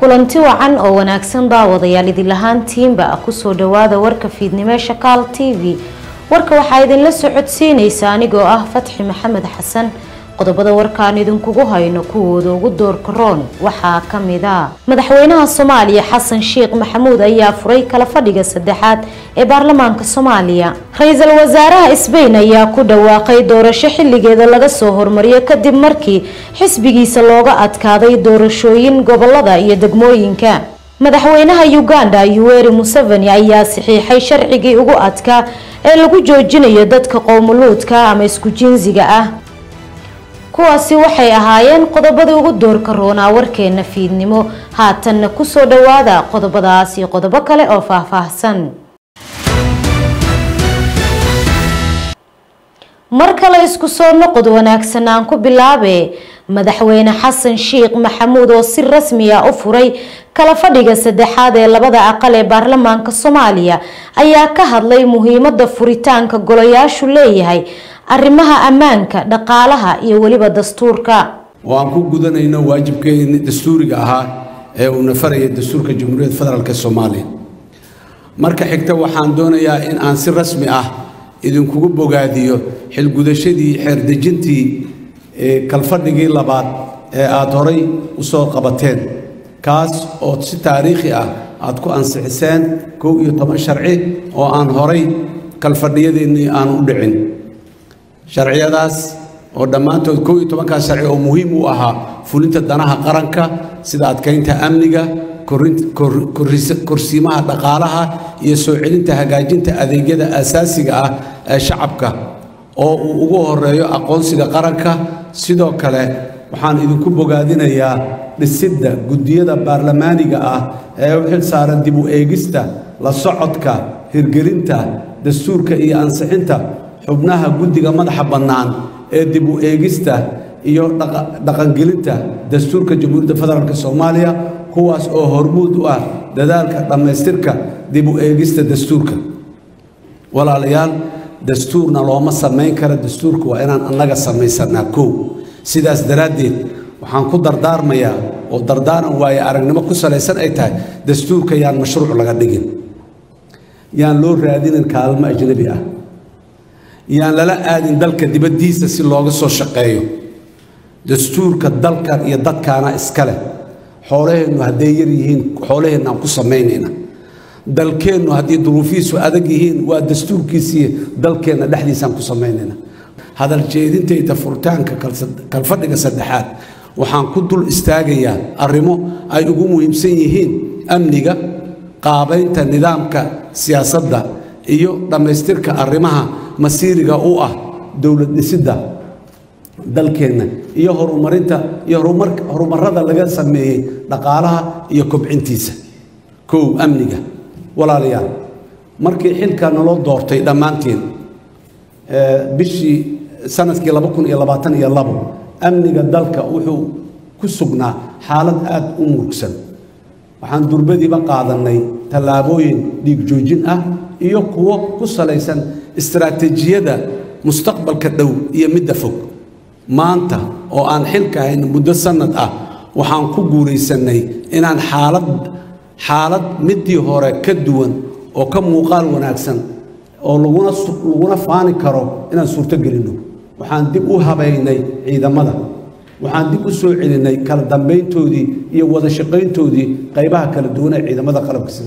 kulanti wacan oo wanaagsan daawadayaal idin lahaantiinba kusoo dhawaada warka fiidnimo shakaal t v warka waxaa idinla socodsiinaysa anigoo ah fatxi maxamed xasan qodobada warkaan idinkugu hayno kuwooda ugu doorka roon waxaa kamid a madaxweynaha soomaaliya xasan sheekh maxamuud ayaa furay kala fadhiga saddexaad ee baarlamaanka soomaaliya ra-iisul wasaaraha sbain ayaa ku dhawaaqay doorasho xilligeeda laga soo hormariyo kadib markii xisbigiisa looga adkaaday doorashooyin gobolada iyo degmooyinka madaxweynaha uganda yuweri museveni ayaa saxiixay sharcigii ugu adkaa ee lagu joojinayo dadka qowmuluudka ama isku jinsiga ah kuwaasi waxay ahaayeen qodobadii ugu doorka roonaa warkeena fiidnimo haatanna kusoo dhawaada qodobadaas iyo qodobo kale oo faahfaahsan mar kale isku soo noqod wanaagsan aan ku bilaabe madaxweyne xasan sheekh maxamuud oo si rasmi ah u furay kala fadhiga saddexaad ee labada aqal ee baarlamaanka soomaaliya ayaa ka hadlay muhiimada furitaanka golayaashu leeyahay arrimaha ammaanka dhaqaalaha iyo weliba dastuurka oo aan ku gudanayno waajibkeeni dastuuriga ahaa ee uuna faraya dastuurka jamhuuriyadda federaalk soomaaliya marka xigta waxaan doonayaa in aan si rasmi ah idinkugu bogaadiyo xilgudashadii xeerdejintii kalfadhigii labaad ee aada horay u soo qabateen kaas oo si taariikhi ah aad ku ansixiseen kow iyo toban sharci oo aan horay kalfadhiyadeennii aan u dhicin sharciyadaas oo dhammaantood kow iyo tobankaas sharci oo muhiim u ahaa fulinta danaha qaranka sida adkaynta amniga korsiimaha dhaqaalaha iyo soo celinta hagaajinta adeegyada asaasiga ah ee shacabka oo uu ugu horeeyo aqoonsiga qaranka sidoo kale waxaan idinku bogaadinayaa dhisidda guddiyada baarlamaaniga ah ee u xil saaran dib u eegista la socodka hirgelinta dastuurka iyo ansixinta xubnaha guddiga madaxa bannaan ee dib u eegista iyo dhaqangelinta dastuurka jamhuuriyadda federaalk soomaaliya kuwaas oo hormuud u ah dadaalka dhammaystirka dib u eegista dastuurka walaalayaal dastuurna looma samayn kara dastuurka waa inaan annaga samaysanaa kow sidaas daraaddeed waxaan ku dardaarmayaa oo dardaaran waaye aragnimo ku salaysan ay tahay dastuurka yaan mashruuc laga dhigin yaan loo raadinin kaalmo ajnabi ah yaan lala aadin dalka dibaddiisa si looga soo shaqeeyo dastuurka dalkan iyo dadkaana iska leh xoolaheennu hadday yar yihiin xoolaheenna aan ku samaynayna dalkeennu haddii duruufihiisu adag yihiin waa dastuurkiisii dalkeenna dhexdiisaan ku samaynayna hadal jeedintayda furitaanka kalfadhiga saddexaad waxaan ku dul istaagayaa arrimo ay ugu muhiimsan yihiin amniga qaabaynta nidaamka siyaasadda iyo dhammaystirka arrimaha masiiriga u ah dowlad dhisidda dalkeenna iyo horumarinta iyo horumarada laga sameeyey dhaqaalaha iyo kobcintiisa kow amniga walaalayaal markii xilka naloo doortay dhammaantiin bishii sanadkii laba kun iyo labaatan iyo labo amniga dalka wuxuu ku sugnaa xaalad aad u murugsan waxaan durbadiiba qaadannay tallaabooyin dhiig joojin ah iyo kuwo ku salaysan istaraatiijiyada mustaqbalka dhow iyo midda fog maanta oo aan xilka hayn muddo sannad ah waxaan ku guulaysannay inaan xaalad xaalad middii hore ka duwan oo ka muuqaal wanaagsan oo laguna laguna faani karo inaan suurto gelinno waxaan dib u habaynay ciidamada waxaan dib u soo celinay kala dambayntoodii iyo wada shaqayntoodii qaybaha kala duwan ee ciidamada qalabka sida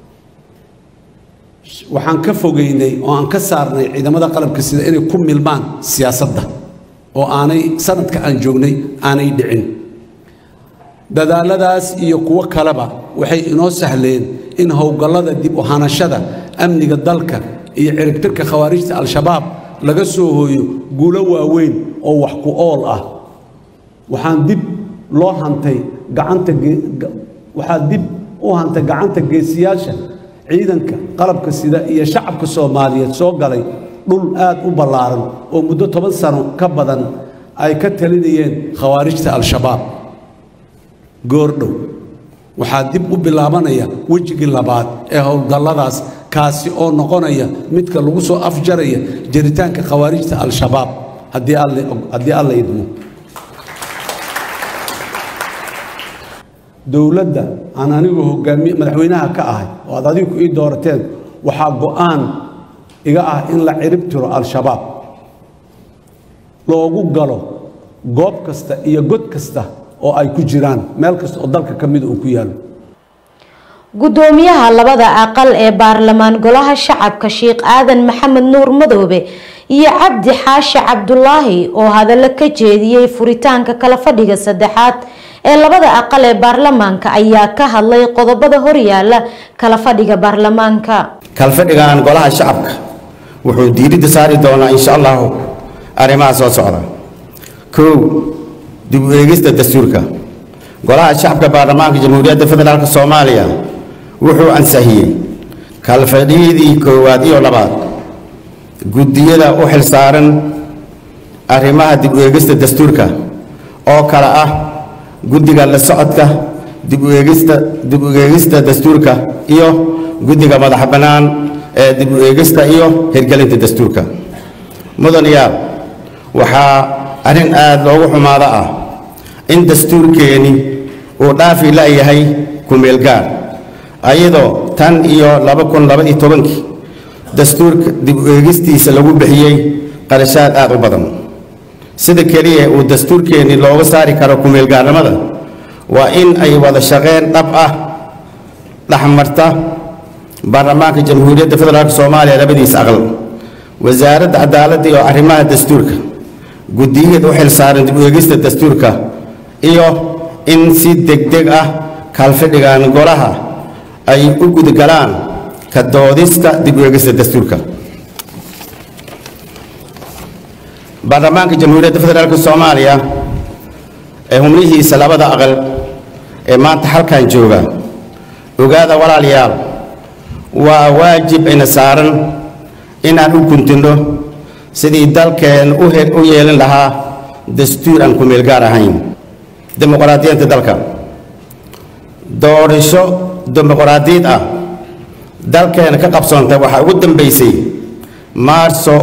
waxaan ka fogeynay oo aan ka saarnay ciidamada qalabka sida inay ku milmaan siyaasadda oo aanay sanadka aan joognay aanay dhicin dadaaladaas iyo kuwo kaleba waxay inoo sahleen in howlgallada dib u hanashada amniga dalka iyo ciribtirka khawaarijta al-shabaab laga soo hooyo guulo waaweyn oo wax ku ool ah waxaan dib loo hantay gacanta waxaa dib u hantay gacanta geesiyaasha ciidanka qalabka sida iyo shacabka soomaaliyeed soo galay dhul aad u ballaaran oo muddo toban sano ka badan ay ka talinayeen khawaarijta al-shabaab goordhow waxaa dib u bilaabanaya wejigii labaad ee howlgalladaas kaasi oo noqonaya midka lagu soo afjaraya jaritaanka khawaarijta al-shabaab haddii alla idmo dowladda aan anigu hogaamiye madaxweynaha ka ahay oo aad adigu ii doorateen waxaa go-aan iga ah in la cirib tiro al-shabaab loogu galo goob kasta iyo god kasta oo ay ku jiraan meel kasta oo dalka ka mida uu ku yaalo gudoomiyaha labada aqal ee baarlamaan golaha shacabka sheekh aadan maxamed nuur madoobe iyo cabdi xaashi cabdulaahi oo hadallo ka jeediyey furitaanka kala fadhiga saddexaad ee labada aqal ee baarlamaanka ayaa ka hadlay qodobada horyaala kala fadhiga baarlamaanka kalfadhigan golaha shacabka wuxuu diiradda saari doonaa insha allahu arrimaha soo socda kow dib u eegista dastuurka golaha shacabka baarlamaanka jamhuuriyadda federaalk soomaaliya wuxuu ansahiyey kalfadhiyadii koowaad iyo labaad guddiyada u xilsaaran arrimaha dib u eegista dastuurka oo kale ah guddiga la socodka dib u eegista dib u eegista dastuurka iyo guddiga madax bannaan ee dib u eegista iyo hirgelinta dastuurka mudanayaal waxaa arrin aada loogu xumaado ah in dastuurkeeni uu dhaafi la'yahay ku-meel gaar ayadoo tan iyo laba kun labaiyo tobankii dastuurka dib u eegistiisa lagu bixiyey qarashaad aad u badan sida keliya uu dastuurkeeni looga saari karo ku-meelgaarnimada waa in ay wada shaqeyn dhab ah dhexmarta baarlamaanka jamhuuriyadda federaalk soomaaliya labadiisa aqal wasaaradda cadaaladda iyo arrimaha dastuurka guddiyada u xilsaaran dib u eegista dastuurka iyo in si degdeg ah kaalfadhigan golaha ay u gudgalaan ka doodista dib u eegista dastuurka baarlamaanka jamhuuriyadda federaalk soomaaliya ee xubnihiisa labada aqal ee maanta halkan jooga ogaada walaalayaal waa waajib ina saaran inaan u guntinno sidii dalkeen u yeelin lahaa dastuur aan ku-meel gaar ahayn dimuqraadiyiinta dalka doorasho dimuqraadiyad ah dalkeena ka qabsoontay waxaa ugu dambaysay maarso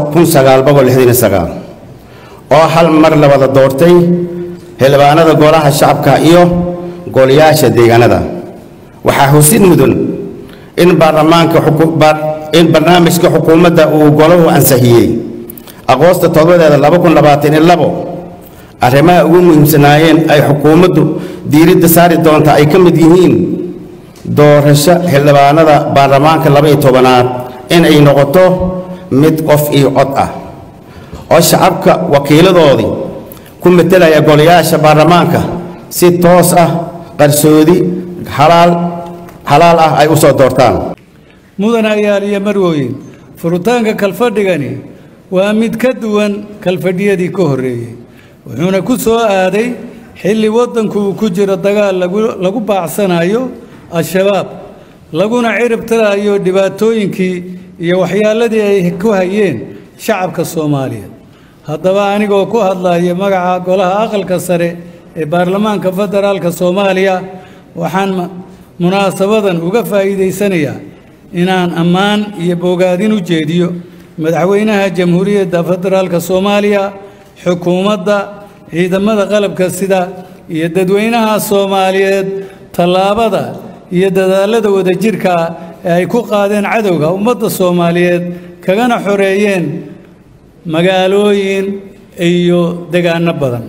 oo hal mar la wada doortay xildhibaanada golaha shacabka iyo golayaasha deegaanada waxaa husid mudan in baarlamaanka in barnaamijka xukuumadda uu golahu ansixiyey aqoosta todobadeeda arrimaha ugu muhiimsanaayeen ay xukuumaddu diiradda saari doonta ay ka mid yihiin doorasho xildhibaanada baarlamaanka laba iyo tobanaad inay noqoto mid qof iyo cod ah oo shacabka wakiiladoodii ku metelaya golayaasha baarlamaanka si toos ah qarsoodi xalaal xalaal ah ay u soo doortaan mudanayaal iyo marwooyin furitaanka kalfadhigani waa mid ka duwan kalfadhiyadii ka horreeyey wuxuuna ku soo aaday xilli waddanku uu ku jiro dagaal lagu baacsanayo al-shabaab laguna cirib tirayo dhibaatooyinkii iyo waxyaaladii ay ku hayeen shacabka soomaaliya haddaba anigoo ku hadlaya magaca golaha aqalka sare ee baarlamaanka federaalka soomaaliya waxaan munaasabadan uga faa'iidaysanayaa inaan ammaan iyo bogaadin u jeediyo madaxweynaha jamhuuriyadda federaalka soomaaliya xukuumadda ciidamada qalabka sida iyo dadweynaha soomaaliyeed tallaabada iyo dadaallada wadajirka ee ay ku qaadeen cadowga ummadda soomaaliyeed kagana xoreeyeen magaalooyin iyo degaano badan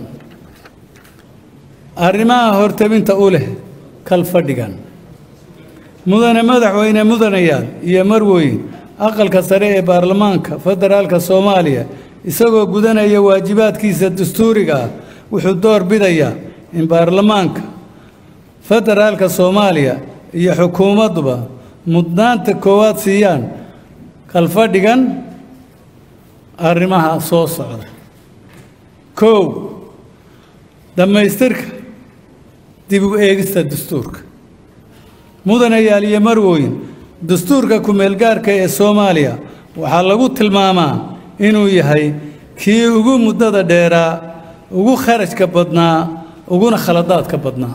arrimaha hortabinta u leh kalfadhigan mudane madaxweyne mudanayaal iyo marweyn aqalka sare ee baarlamaanka federaalka soomaaliya isagoo gudanaya waajibaadkiisa dastuuriga ah wuxuu door bidayaa in baarlamaanka federaalka soomaaliya iyo xukuumadduba mudnaanta koowaad siiyaan kalfadhigan arrimaha soo socda kow dhammaystirka dib u eegista dastuurka mudanayaal iyo marwooyin dastuurka ku-meelgaarka ee soomaaliya waxaa lagu tilmaamaa inuu yahay kii ugu muddada dheeraa ugu kharashka badnaa uguna khaladaadka badnaa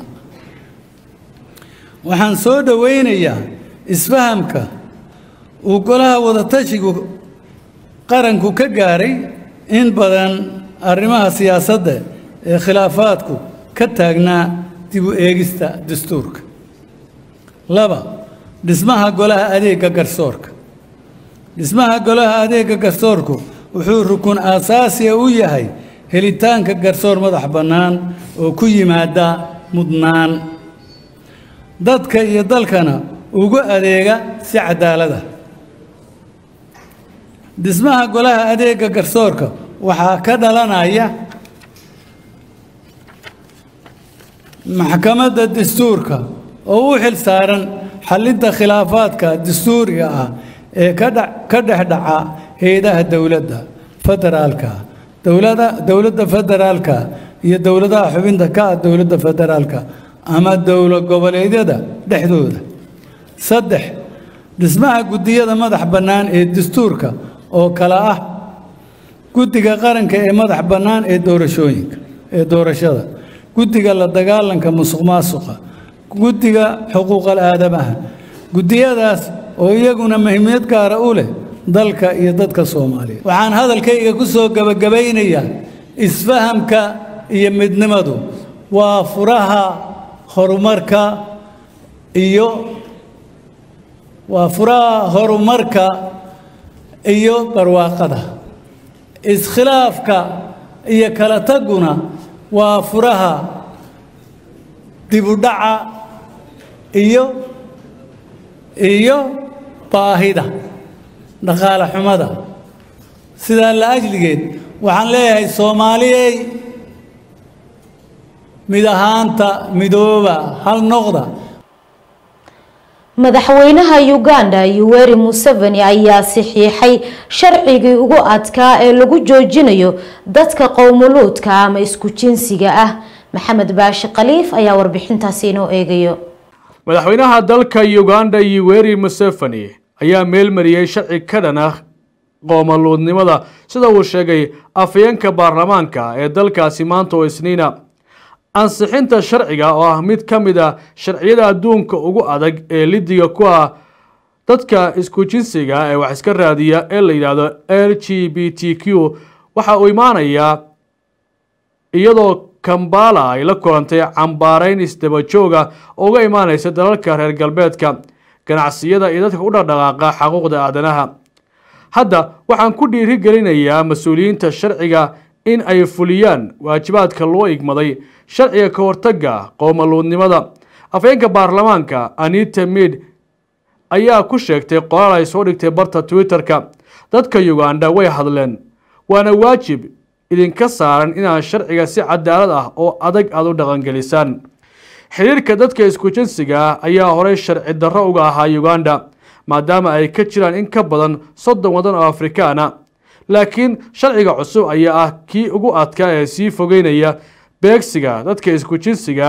waxaan soo dhowaynayaa isfahamka uu golaha wadatashigu qaranku ka gaaray in badan arrimaha siyaasadda ee khilaafaadku ka taagnaa dib u eegista dastuurka laba dhismaha golaha adeega garsoorka dhismaha golaha adeega garsoorku wuxuu rukun aasaasiya u yahay helitaanka garsoor madax bannaan oo ku yimaada mudnaan dadka iyo dalkana ugu adeega si cadaalada dhismaha golaha adeega garsoorka waxaa ka dhalanaya maxkamadda dastuurka oo u xil saaran xallinta khilaafaadka dastuuriga ah ee ka dha- ka dhex dhaca hay-adaha dowladda federaalka dowlada dowladda federaalka iyo dowladaha xubinta ka ah dowladda federaalka ama dowlad goboleedyada dhexdooda saddex dhismaha guddiyada madax bannaan ee dastuurka oo kale ah guddiga qaranka ee madax bannaan ee doorashooyinka ee doorashada guddiga la dagaalanka musuq maasuqa guddiga xuquuqal aadamaha guddiyadaas oo iyaguna muhiimiyad gaara u leh dalka iyo dadka soomaaliyeed waxaan hadalkayga ku soo gebagabaynayaa isfahamka iyo midnimadu waa furaha horumarka iyo waa furaha horumarka iyo barwaaqada iskhilaafka iyo kala taguna waa furaha dibudhaca iyo iyo baahida dhaqaale xumada sidaa la ajligeed waxaan leeyahay soomaaliyey mid ahaanta midooba hal noqda madaxweynaha uganda yoweri museveni ayaa saxiixay sharcigii ugu adkaa ee lagu joojinayo dadka qowmuluudka ama isku jinsiga ah maxamed baashi khaliif ayaa warbixintaasi inoo eegayo madaxweynaha dalka uganda yoweri museveni ayaa meelmariyey sharci ka dhan ah qoomaluudnimada sida uu sheegay afhayeenka baarlamaanka ee dalkaasi maanta oo isniina ansixinta sharciga oo ah mid ka mid a sharciyada adduunka ugu adag ee lidiga ku ah dadka isku jinsiga ee wax iska raadiya ee la yidhaahdo l g b t q waxa uu imaanayaa iyadoo kambala ay la kulantay cambaarayn isdabajooga oo uga imaanaysa dalalka reer galbeedka ganacsiyada iyo dadka u dhaqdhaqaaqa xaquuqda aadanaha hadda waxaan ku dhiiri gelinayaa mas-uuliyiinta sharciga in ay fuliyaan waajibaadka loo igmaday sharciga ka hortagga qowmaluudnimada afhayeenka baarlamaanka anita mid ayaa ku sheegtay qoraal ay soo dhigtay barta twitter-ka dadka uganda way hadleen waana waajib idinka saaran inaad sharciga si cadaalad ah oo adag aada u dhaqangelisaan xiriirka dadka isku jinsiga ah ayaa horey sharci darro uga ahaa uganda maadaama ay ka jiraan in ka badan soddon waddan oo afrikaana laakiin sharciga cusub ayaa ah kii ugu adkaa ee sii fogeynaya beegsiga dadka isku jinsiga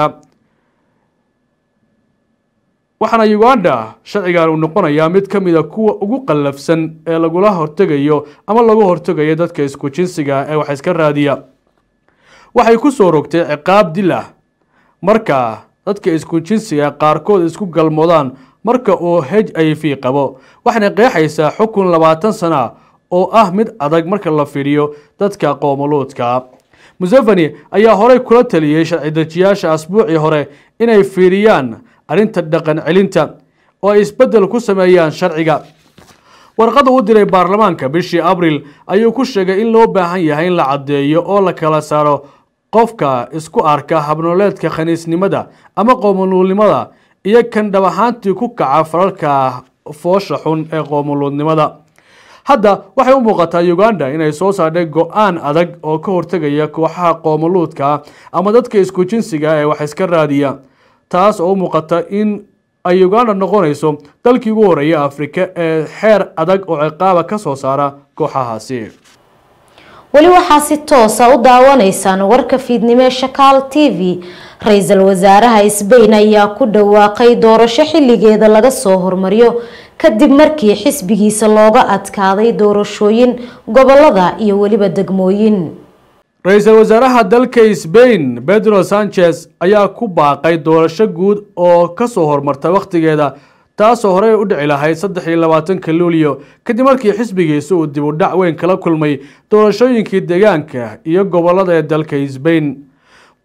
waxaana uganda sharcigan uu noqonayaa mid ka mid a kuwa ugu qallafsan ee lagula hortegayo ama lagu hortegayo dadka isku jinsiga ee wax iska raadiya waxay ku soo rogtay ciqaab dil ah marka dadka isku jinsiga qaarkood isku galmoodaan marka uu h i v qabo waxayna qeexaysaa xukun labaatan sana oo ah mid adag marka la fiiriyo dadka qoomuluudka museveni ayaa horey kula taliyey sharci dejiyaasha asbuucii hore inay fiiriyaan arrinta dhaqan celinta oo ay isbeddel ku sameeyaan sharciga warqada u diray baarlamaanka bishii abril ayuu ku sheegay in loo baahan yahay in la caddeeyo oo la kala saaro qofka isku arka habnooleedka khaniisnimada ama qoomuluudnimada iyo kan dhab ahaantii ku kaca falalka foosha xun ee qoomuluudnimada hadda waxay u muuqataa uganda inay soo saardhay go-aan adag oo ka hortegaya kooxaha qoomuluudka ama dadka isku jinsiga ee wax iska raadiya taas oo u muuqata in ay uganda noqonayso dalkii ugu horeeya afrika ee xeer adag oo ciqaaba ka soo saara kooxahaasi weli waxaa si toosa u daawanaysaan warka fiidnimo shakaal t v ra-iisul wasaaraha sbain ayaa ku dhawaaqay doorasho xilligeeda laga soo hormariyo kadib markii xisbigiisa looga adkaaday doorashooyin gobolada iyo weliba degmooyin ra-iisul wasaaraha dalka sbain pedro sanchez ayaa ku baaqay doorasho guud oo kasoo hormarta wakhtigeeda taasoo horey u dhici lahayd saddex iyo labaatanka luulyo kadib markii xisbigiisa uu dib u dhac weyn kala kulmay doorashooyinkii deegaanka iyo gobolada ee dalka sbain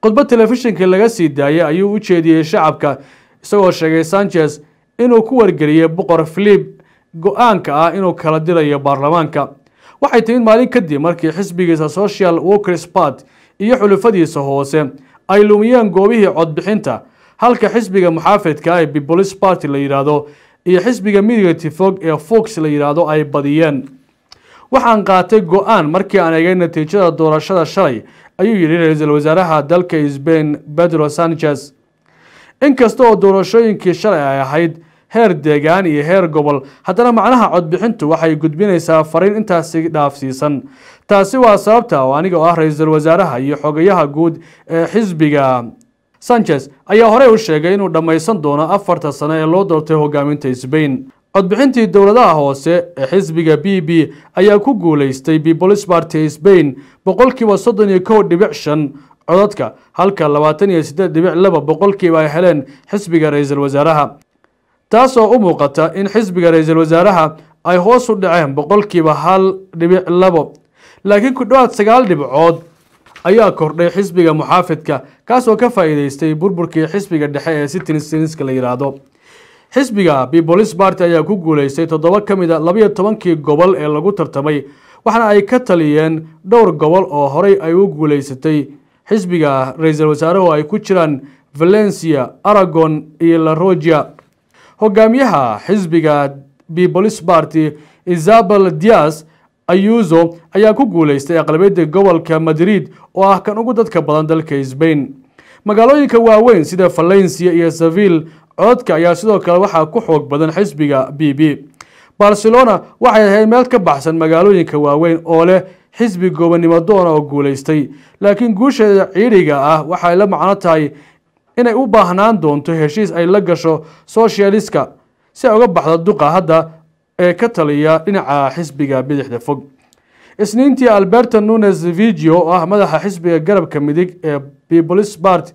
khudbad telefishinka laga sii daayay ayuu u jeediyey shacabka isagoo sheegay sanchez inuu ku wargeliyey boqor philip go-aanka ah inuu kala dirayo baarlamaanka waxay timid maalin kadib markii xisbigiisa social workers part iyo xulufadiisa hoose ay lumiyeen goobihii codbixinta halka xisbiga muxaafidka ee peoples party la yidhaahdo iyo xisbiga midigati fog ee fox la yidhaahdo ay badiyeen waxaan qaatay go-aan markii aan egay natiijada doorashada shalay ayuu yidhi ra-iisul wasaaraha dalka sbain pedro sanchez inkasta oo doorashooyinkii shalay ay ahayd heer deegaan iyo heer gobol haddana macnaha codbixintu waxay gudbinaysaa fariin intaasi dhaafsiisan taasi waa sababta oo aniga oo ah ra-iisul wasaaraha iyo xogayaha guud ee xisbiga sanchez ayaa horey u sheegay inuu dhammaysan doono afarta sano ee loo doortay hogaaminta sbain codbixintii dowladaha hoose ee xisbiga b b ayaa ku guuleystay peoples party sbain boqolkiiba soddon iyo kow dhibic shan codadka halka labaatan iyo siddeed dhibic laba boqolkiiba ay heleen xisbiga ra-iisul wasaaraha taasoo u muuqata in xisbiga ra-iisul wasaaraha ay hoos u dhaceen boqolkiiba hal dhibic labo laakiin ku dhowaad sagaal dhibcood ayaa kordhay xisbiga muxaafidka kaasoo ka faa'iideystay burburkii xisbiga dhexe ee citizenska la yidhaahdo xisbiga peoples party ayaa ku guuleystay toddoba ka mid a labayo tobankii gobol ee lagu tartamay waxaana ay ka taliyeen dhowr gobol oo horey ay u guuleysatay xisbiga ra-iisul wasaaruhu ay ku jiraan valencia aragon iyo larogia hogaamiyaha xisbiga peoples party isabel dias ayuso ayaa ku guuleystay aqlabiyadda gobolka madrid oo ah kan ugu dadka badan dalka sbain magaalooyinka waaweyn sida valencia iyo seville cododka ayaa sidoo kale waxaa ku xoog badan xisbiga b b barcelona waxay ahayd meel ka baxsan magaalooyinka waaweyn oo leh xisbi goobannimo doona oo guulaystay laakiin guusheeda ciidhiga ah waxay la macno tahay inay u baahnaan doonto heshiis ay la gasho socialiska si ay uga baxdo duqa hadda ee ka taliya dhinaca xisbiga bidixda fog isniintii alberto nunes vigio oo ah madaxa xisbiga garabka midig ee peoples party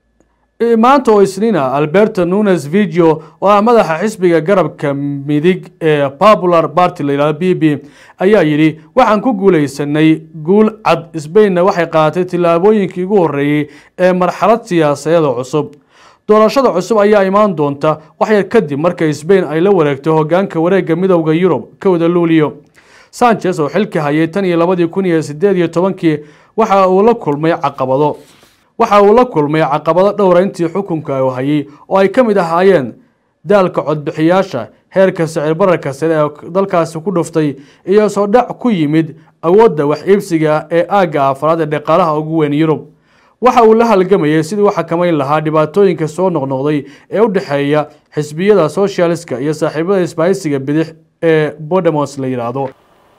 maanta oo isniina alberto nunes vigio oo ah madaxa xisbiga garabka midig ee popular party la yidhahdo b b ayaa yidhi waxaan ku guuleysanay guul cad sbainna waxay qaadatay tillaabooyinkii ugu horreeyey ee marxalad siyaasadeed oo cusub doorashada cusub ayaa imaan doonta waxyar kadib marka sbain ay la wareegto hogaanka wareegga midowda yurub kowda luulio sanchez oo xilka hayay tan iyo labadii kun iyo sideed iyo tobankii waxa uu la kulmay caqabado waxa uu la kulmay caqabado dhowra intii xukunka uu hayay oo ay ka mid ahaayeen daalka codbixiyaasha heerka sicir bararka sare ee dalkaasi ku dhuftay iyo soo dhac ku yimid awoodda wax iibsiga ee aagga afraad ee dhaqaalaha ugu weyn yurub waxa uu la halgamayay sidii u xakamayn lahaa dhibaatooyinka soo noqnoqday ee u dhexeeya xisbiyada socialiska iyo saaxiibada isbaahisiga bidix ee bodemos la yidhaahdo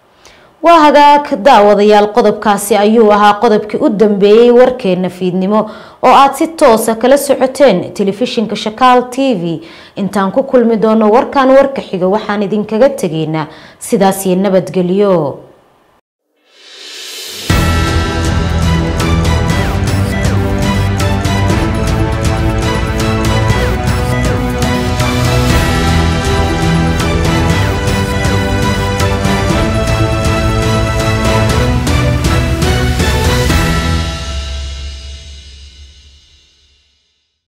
waa hagaag daawadayaal qodobkaasi ayuu ahaa qodobkii u dambeeyey warkeena fiidnimo oo aad si toosa kala socoteen telefishinka shakaal t v intaan ku kulmi doono warkan warka xiga waxaan idinkaga tegaynaa sidaas iyo nabadgelyo